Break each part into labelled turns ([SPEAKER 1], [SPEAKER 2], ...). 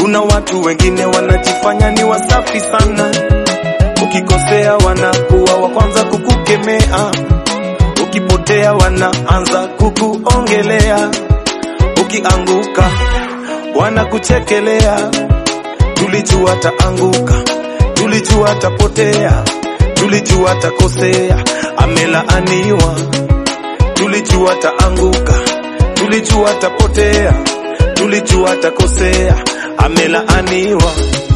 [SPEAKER 1] Kuna watu wengine wanajifanya ni wasafi sana, ukikosea wanakuwa wa kwanza kukukemea, ukipotea wanaanza kukuongelea, ukianguka wanakuchekelea. Tulijua taanguka, tulijua tapotea, tulijua takosea, amelaaniwa. Tulijua taanguka, tulijua tapotea, tulijua takosea, amelaaniwa.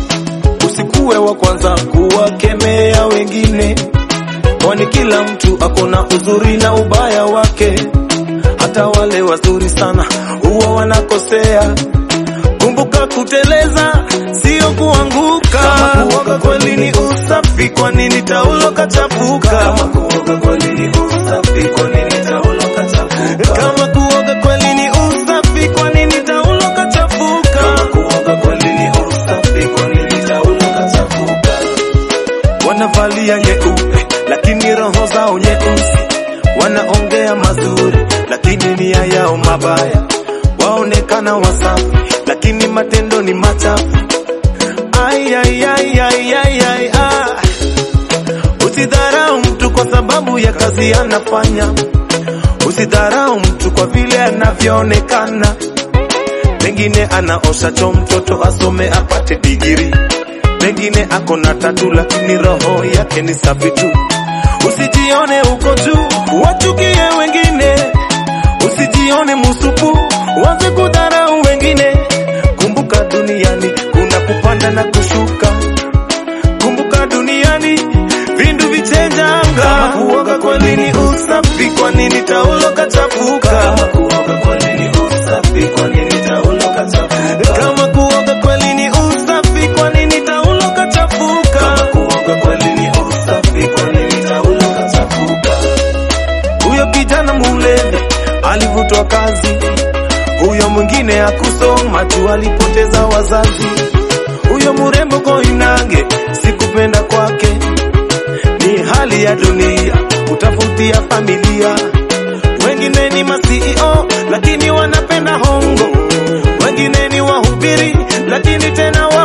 [SPEAKER 1] Usikuwe wa kwanza kuwakemea wengine, kwani kila mtu akona uzuri na ubaya wake. Hata wale wazuri sana huwa wanakosea. Kumbuka kuteleza sio kuanguka. Kama kuoga kweli ni usafi, kwa nini taulo kachafuka? Kama kuoga kweli ni usafi, kwa nini taulo kachafuka? Kama kuoga kweli ni usafi, kwa nini taulo kachafuka? Kama kuoga kweli ni usafi, kwa nini taulo kachafuka? Wanavalia nyeupe lakini roho zao nyeusi, wanaongea mazuri lakini nia yao mabaya, waonekana wasafi lakini matendo ni machafu. Ai, ai, ai, ai, ai, ai, ah. Usidharau mtu kwa sababu ya kazi anafanya, usidharau mtu kwa vile anavyoonekana. Pengine anaosha choo mtoto asome apate digiri, pengine ako na tatu lakini roho yake ni safi tu. Usijione uko juu, wachukie wengine, usijione musupu, waze kudharau wengine. Kumbuka duniani kuna kupanda na kushuka, kumbuka duniani vindu vichenjanga. Kama kuoga kweli ni usafi, kwa nini taulo kachafuka? Kama kuoga kweli ni usafi, kwa nini taulo kachafuka? Kama kuoga kweli ni usafi, kwa nini taulo kachafuka? Kama kuoga kweli ni usafi, kwa nini taulo kachafuka? Huyo kijana mulele alivutwa kazi, huyo mwingine akusoma tu alipoteza wazazi, huyo murembo Koinange sikupenda kwake, ni hali ya dunia, utafutia familia. Wengine ni ma CEO lakini wanapenda hongo, wengine ni wahubiri lakini tena wa